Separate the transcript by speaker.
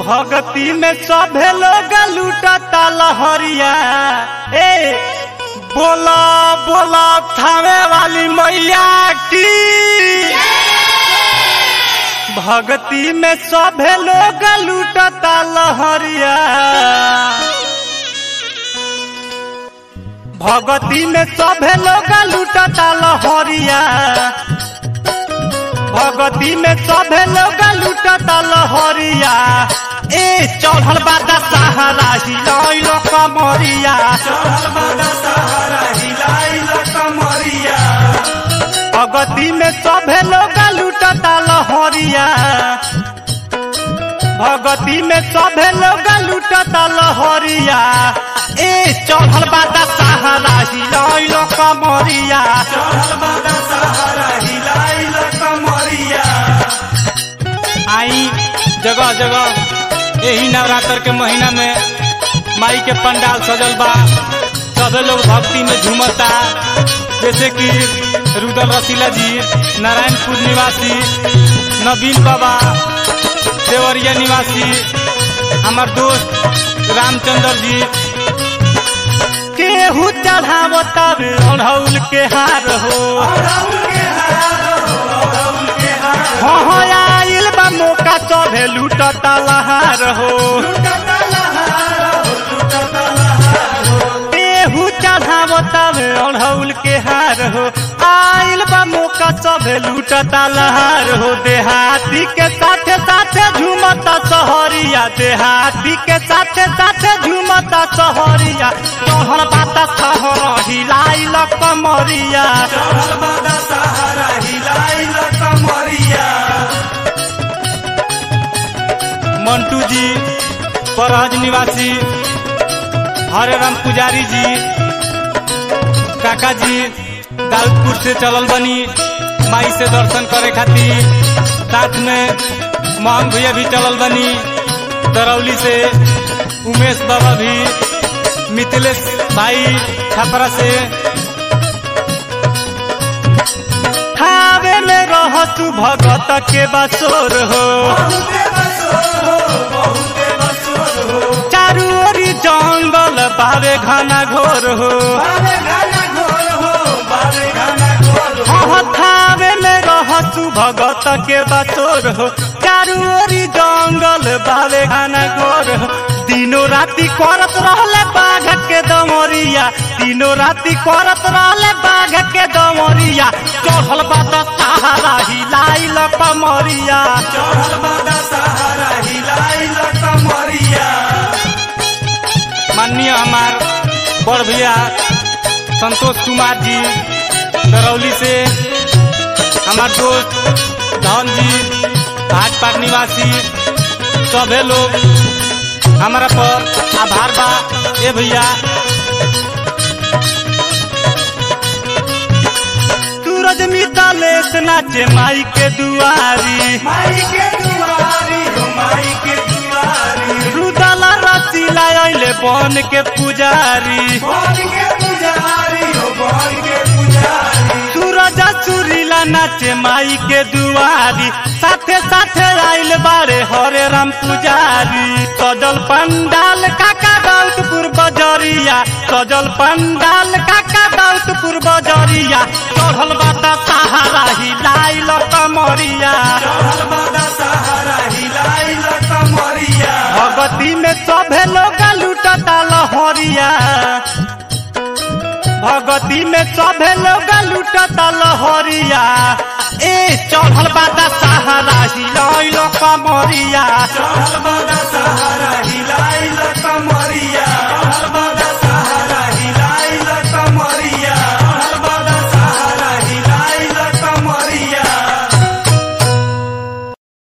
Speaker 1: भगती में सभे लोग लूटता लहरिया ए बोला बोला थावे वाली मैया की भगती में सभे लोग लूटता लहरिया भगती में सभे लोग लूटता लहरिया भगती में सभे लोग लूटता लहरिया ए चढ़ल बादा सहारा हिलाइल कमरिया भगती में सभे लोग लूटता लहरिया भगती में सभे लोग लूटता लहरिया ए चढ़ल बादा सहारा हिलाइल कमरिया आई जगह जगह यही नवरात्र के महीना में माई के पंडाल सजल बा सभे लोग भक्ति में झूमता जैसे कि रुदल रसीला जी नारायणपुर निवासी नवीन बाबा देवरिया निवासी हमार दोस्त रामचंद्र जी केहू चढ़ावो तब अढ़ौल के हार हो हाँ हाँ आइल बा मौका चढ़े लूटता लहार हो केहू चढ़ावो तब अढ़ौल के हार हो आइल बा मौका चढ़े लूटता लहार हो देहाती के साथे साथे झूमता सहरिया देहाती के साथे साथे झूमता सहरिया चढ़ल बाता सहर हिलाइल कमरिया मंटू जी परहज निवासी हरे राम पुजारी जी काका जी दाऊदपुर से चलल बनी माई से दर्शन करे खातिर साथ में मोहन भैया भी चलल बनी दरौली से उमेश बाबा भी मिथिलेश भाई छपरा से खावे में रहतु भगत के बसोर हो चारू ओरी जंगल बावे घना घोर हो थावे में रहतु भगत के बसोर हो चारू ओरी जंगल बावे घना घोर हो दिनो राति करत रहले बाघ के दमरिया दिनो राति करत रहले बाघ के दमरिया चढ़ल बात सहारा हिलाइल कमरिया माननीय हमार बड़ भैया संतोष कुमार जी दरौली से हमार दोस्त धन जी भाजपा निवासी सभे लोग हमारा पर आभार बा ए भैया सूरज मितालेश नाचे माई के दुआरी
Speaker 2: माई के दुआरी हो माई के दुआरी
Speaker 1: रुदला रसीला अइले बन के पुजारी
Speaker 2: बन के पुजारी हो बन के पुजारी
Speaker 1: सूरज सुरीला नाचे माई के दुआरी साथे साथे आइल बारे हरे राम पुजारी सजल पंडाल काका दाउदपुर बजरिया सजल पंडाल काका दाउदपुर बजरिया चढ़ल बाता सहारा हिलाइल कमरिया
Speaker 2: चढ़ल बादा सहारा हिलाइल कमरिया
Speaker 1: भगती में सभे लोग लूटता लहरिया भगती में सभे लोग लूटता लहरिया ए चढ़ल बादा सहारा हिलाइल कमरिया
Speaker 2: चढ़ल बादा सहारा हिलाइल